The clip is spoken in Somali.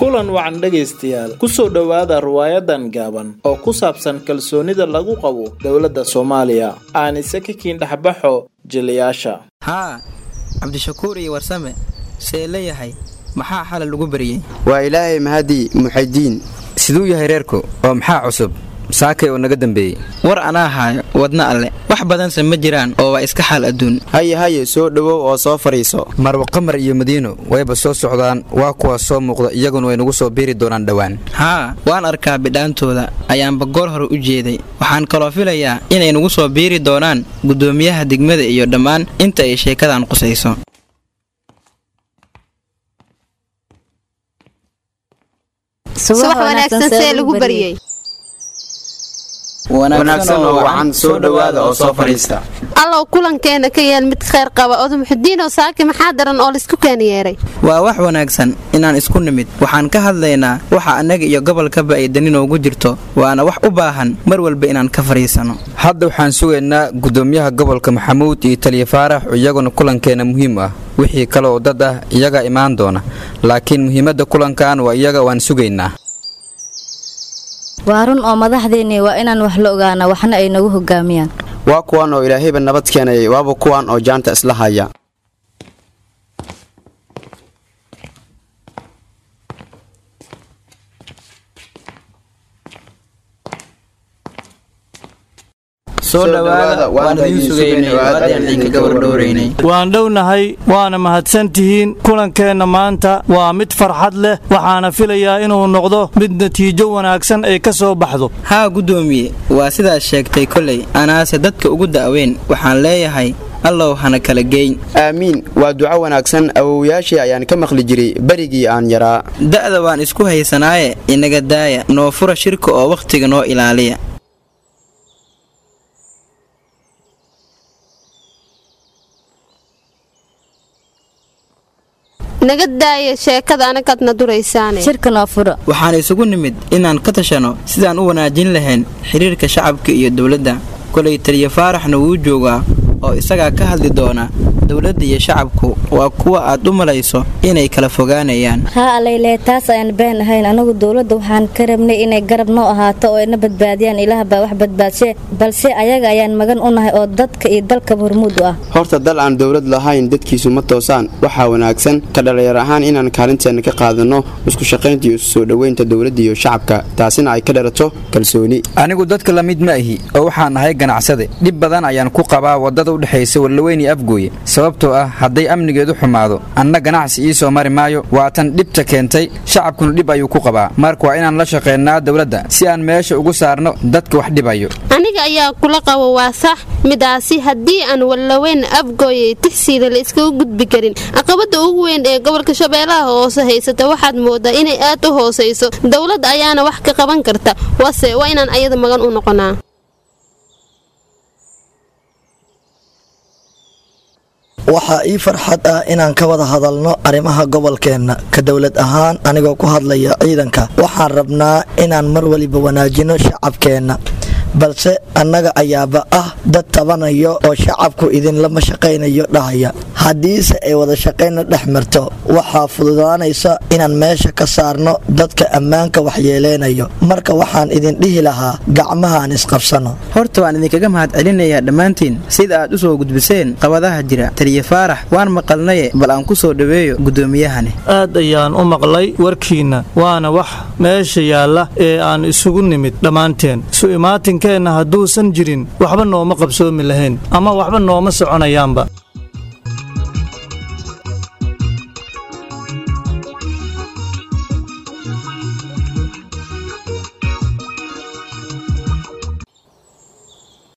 kulan wacan dhegaystayaal kusoo dhowaada riwaayadan gaaban oo ku saabsan kalsoonida lagu qabo dowladda soomaaliya aanise ka kiindhexbaxo jiliyaasha haa cabdishakuur iyo warsame see leeyahay maxaa xalay lagu bariyey waa ilaahay mahadii muxaydiin siduu yahay reerku oo maxaa cusub saakay oo naga dambeeyey war anaa haayo wadna alle wax badanse ma jiraan oo waa iska xaal adduun haye haye soo dhowow oo soo fadhiiso marwa qamar iyo madiino wayba soo socdaan waa kuwaas soo muuqda iyaguna way nagu soo biiri doonaan dhowaan haa waan arkaa bidhaantooda ayaanba goor hore u jeeday waxaan kaloo filayaa inay nagu soo biiri doonaan guddoomiyaha degmada iyo dhammaan inta ay sheekadan qusayso subax wanaagsan see lagu baryey wanaagsan oo wacan soo dhowaada oo soo fadhiista allow kulankeena ka yeel mid khayr qaba odamuxudiinoo saaki maxaa daran oo laisku keena yeeray waa wax wanaagsan inaan isku nimid waxaan ka hadlaynaa waxa annaga iyo gobolkaba ay dani noogu jirto waana wax u baahan mar walba inaan ka fadhiisanno hadda waxaan sugaynaa guddoomiyaha gobolka maxamuud iyo taliya faarax iyaguna kulankeena muhiim ah wixii kale oo dad ah iyagaa imaan doona laakiin muhiimadda kulankan waa iyaga waan sugaynaa waa run oo madaxdeennii waa inaan wax la ogaana waxna ay nagu hogaamiyaan waa kuwan oo ilaahayba nabad keenayay waaba kuwan oo jaanta isla haya soo dhowaada waan idiin sugaynay waadaan idinkaga wardhowraynay waan dhownahay waana mahadsantihiin kulankeenna maanta waa mid farxad leh waxaana filayaa inuu noqdo mid natiijo wanaagsan ay ka soo baxdo haa guddoomiye waa sidaas sheegtay kolay anaase dadka ugu da'weyn waxaan leeyahay allow hana kala geyn aamiin waa duco wanaagsan awowyaashii ayaan ka maqli jiray berigii aan yaraa da'da waan isku haysanaaye inaga daaya noo fura shirka oo wakhtiga noo ilaaliya naga daaya sheekada anagaadna duraysaane shirka noo furo waxaan isugu nimid inaan ka tashano sidaan u wanaajin lahayn xidhiirka shacabka iyo dowladda kolay taliya faaraxna wuu joogaa oo isagaa ka hadli doona dowladda iyo shacabku waa kuwa aad u malayso inay kala fogaanayaan haa alayle taas ayaan been ahayn anagu dowladda waxaan ka rabnay inay garab noo ahaato oo ina badbaadiyaan ilaah baa wax badbaadshe balse ayaga ayaan magan u nahay oo dadka iyo dalkaba hormuud u ah horta dal aan dowlad lahayn dadkiisu ma toosaan waxaa wanaagsan ka dhallinyar ahaan inaan kaalinteenna ka qaadanno isku shaqaynta iyo isu soo dhoweynta dowladda iyo shacabka taasina ay ka dhalato kalsooni anigu dadka la mid ma ahi oo waxaan ahay ganacsade dhib badan ayaan ku qabaa waddada u dhexaysa wallaweyn iyo afgooye sababtoo ah hadday amnigeedu xumaado anna ganacsi ii soo mari maayo waatan dhibta keentay shacabkuna dhib ayuu ku qabaa marka waa inaan la shaqaynaa dowladda si aan meesha ugu saarno dadka wax dhibayo aniga ayaa kula qabo waa sax midaasi haddii aan wallaweyn afgooyay tixsiila la iskaga gudbi karin caqabada ugu weyn ee gobolka shabeellaha hoose haysata waxaad moodaa inay aad u hoosayso dowladda ayaana wax ka qaban karta wase waa inaan ayada magan u noqonaa waxaa ii farxad ah inaan ka wada hadalno arrimaha gobolkeenna ka dowlad ahaan anigoo ku hadlaya ciidanka waxaan rabnaa inaan mar waliba wanaajino shacabkeenna balse annaga ayaaba ah dad tabanayo oo shacabku idinlama shaqaynayo dhahaya haddiise ay wada shaqayna dhex marto waxaa fududaanaysa inaan meesha ka saarno dadka ammaanka waxyeeleynayo marka waxaan idin dhihi lahaa gacmaha aan isqabsano horta waan idinkaga mahad celinayaa dhammaantiin sida aad u soo gudbiseen qabadaha jira taliya faarax waan maqalnaye bal aan ku soo dhoweeyo guddoomiyahani aad ayaan u maqlay warkiinna waana wax meesha yaalla ee aan isugu nimid dhammaanteen su-imaatin keenna hadduusan jirin waxba nooma qabsoomi lahayn ama waxba nooma soconayaanba